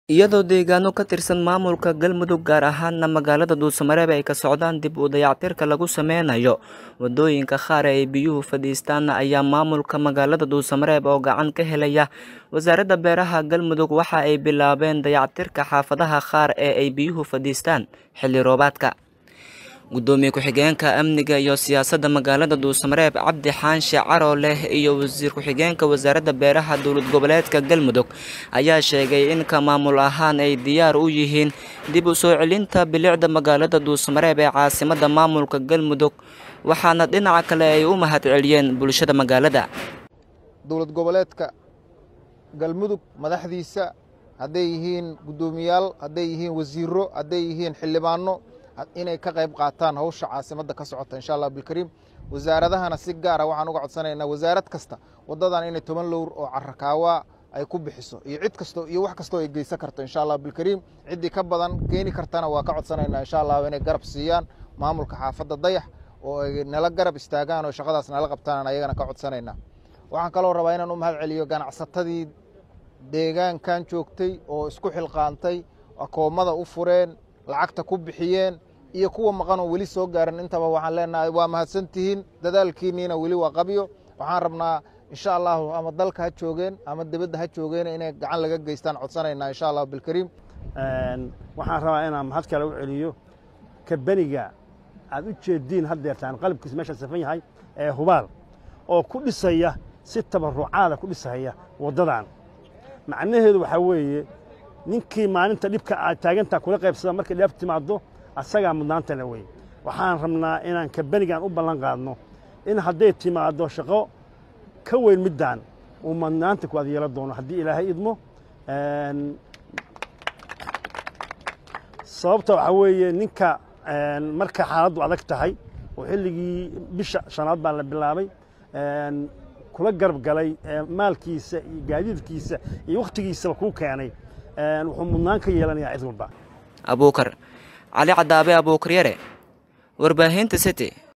iyadoo deegaano ka tirsan maamulka galmudug gaar ahaana magaalada dhuusamareeb ay ka socdaan dib u dayactirka lagu sameynayo wadooyinka qaar ee ay biyuhu fadhiistaan ayaa maamulka magaalada dhuusamareeb oo gacan ka helaya wasaaradda beeraha galmudug waxa ay bilaabeen dayactirka xaafadaha qaar ee ay biyuhu fadhiistaan xilli roobaadka gudoomiye ku-xigeenka amniga iyo siyaasadda magaalada dhuusamareeb cabdi xaanshe caro leh iyo wasiir ku-xigeenka wasaaradda beeraha dowlad goboleedka galmudug ayaa sheegay in ka maamul ahaan ay diyaar u yihiin dib u soo celinta bilicda magaalada dhuusamareeb ee caasimadda maamulka galmudug waxaana dhinaca kale ay u mahad celiyeen bulshada magaalada dowlad goboleedka galmudug madaxdiisa hadday yihiin guddoomiyaal hadday yihiin wasiiro hadday yihiin xildhibaano inay ka qayb qaataan hawsha caasimadda ka socota insha allah bilkariim wasaaradahana si gaara waxaan uga codsanaynaa wasaarad kasta waddadan inay toban lowr oo carakaawaa ay ku bixiso iyo cid kasto iyo wax kastoo ay geysan karto insha allah bilkariim ciddii ka badan keeni kartana waa ka codsanaynaa insha allah inay garab siiyaan maamulka xaafadda dayax oo ay nala garab istaagaan oo shaqadaas nala qabtaan ayagana ka codsanaynaa waxaan kaloo rabaa inaan u mahad celiyo ganacsatadii deegaankan joogtay oo isku xilqaantay akoomada u fureen lacagta ku bixiyeen iyo kuwa maqanoo weli soo gaaran intaba waxaan leenahay waa mahadsantihiin dadaalkiinniina weli waa qabyo waxaan rabnaa insha allahu ama dalka ha joogeen ama dibadda ha joogeen inay gacan laga geystaan codsanaynaa insha allahu bilkariim waxaan rabaa inaan mahad kale u celiyo kabeniga aad u jeediin haddeertaan qalabkiis meesha safan yahay ee hubaal oo ku dhisaya si tabarucaada ku dhisaya waddadan macnaheedu waxaa weeye ninkii maalinta dhibka aad taagantaa kula qaybsada markay dheef timaaddo asagaa mudnaanta le wey waxaan rabnaa inaan kabenigan u ballan qaadno in hadday timaaddo shaqo ka weyn middaan uu mudnaanta ku adyeelo doono haddii ilaahay idmo sababta waxaa weeye ninka marka xaaladdu adag tahay oo xilligii bisha shanaad baa la bilaabay kula garab galay maalkiisa iyo gaadiidkiisa iyo wakhtigiisaba kuu keenay wuxuu mudnaan ka yeelanayaa cid walba abuukar cali cadaabe abuukaryare warbaahinta city